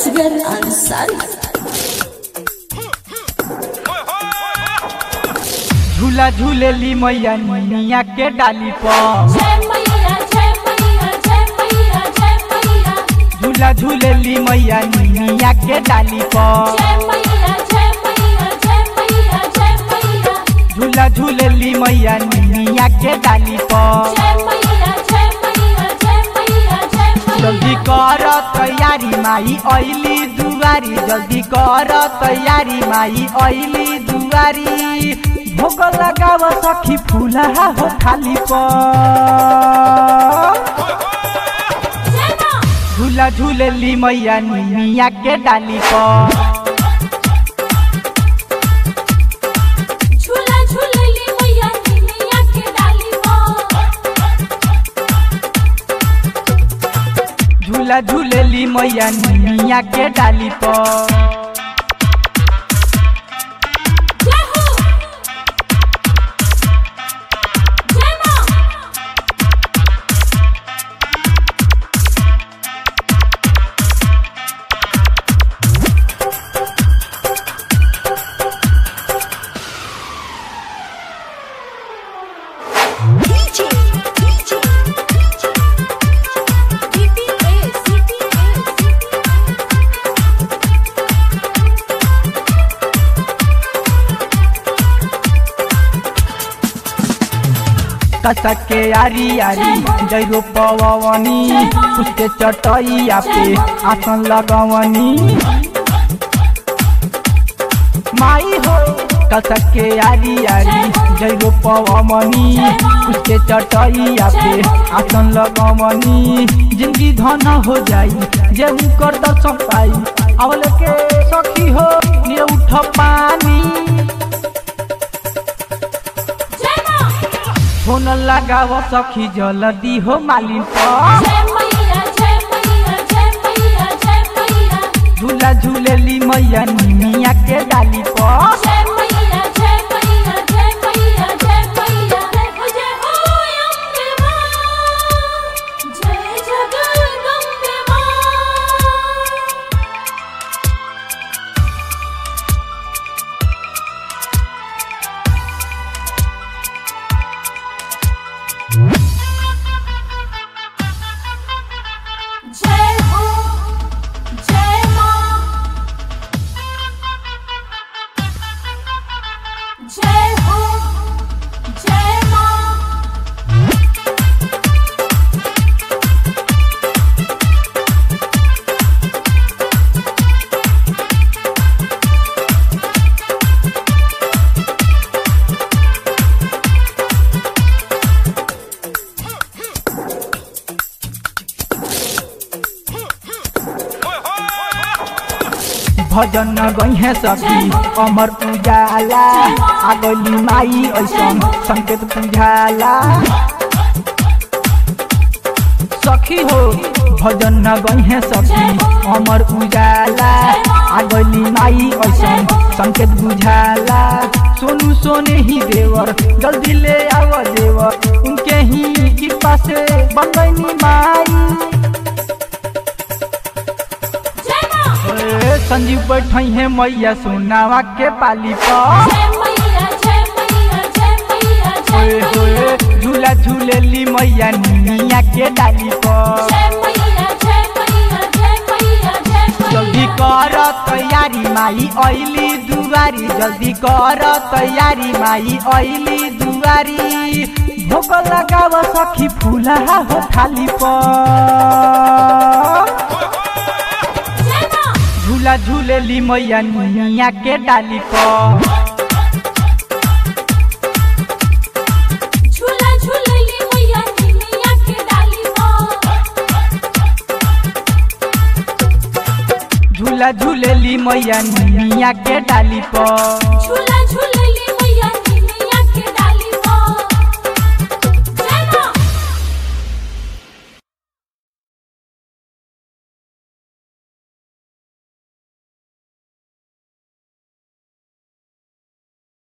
असगर अंसारी झूला झूलेली मैया निया के डाली पर जय मैया जय मैया जय मैया जय मैया झूला झूलेली मैया निया के डाली पर जय मैया जय मैया जय मैया जय मैया झूला झूलेली मैया निया के डाली पर जय मैया जय मैया जय मैया जय मैया जल्दी कर तैयारी माई ऐली दुआरी जल्दी कर तैयारी माई ऐली दुआरी भोग लगाव सखी फूला हो खाली पर जय मां झूला झूलेली मैया निया के डाली पर झूला झूलेली मैया निमिया के डाली झूला झूलेली मैया निया के डाली पर जय हो जय मां डीजे डीजे डीपीए सीपीए कसक के यारी यारी जैरो पवनी उसके चटैया पे आसन लगवनी माई हो कसक के यारी यारी जैरो पवनी उसके चटैया पे आसन लगवनी जिंदगी धन हो जाई जे उनकर दर्शन पाई अवल के सखी हो ये उठ पानी जय मां फोन लगाव सखी जल्दी हो मालिन पर जय मैया जय मैया जय मैया जय मैया झूला झूलेली मैया निमिया के डाली पर जय मैया जय मैया जय मैया जय मैया जय हो जय हो अम्बे मां जय जगदम्बे मां जय हो जय मां जय हो जय मां भजन गई सखी अमर उजाला आगली माई ऐसन संकेत बुझाला सखी हो भजन गई सखी अमर उजाला आगली माई ऐसन संकेत बुझाला सोनू सोने ही देवर जल्दी ले आव देवर उनके ही कृपा से बन गई माई जय मां ए, संजीव बैठ है मैया सोनावा के पाली पर जय मैया जय मैया जय मैया जय ओए होए झूला झूलेली मैया निया के डाली पर जय मैया जय मैया जय मैया जय मैया जल्दी कर तैयारी माई ऐली दुआरी जल्दी कर तैयारी माई ऐली दुआरी भोग लगाव सखी फूला हो थाली पर जय मां झूला झूलेली मैया निया के डाली पर झूला झूलेली मैया निमिया के डाली झूला झूलेली मैया निया के डाली पर झूला झूले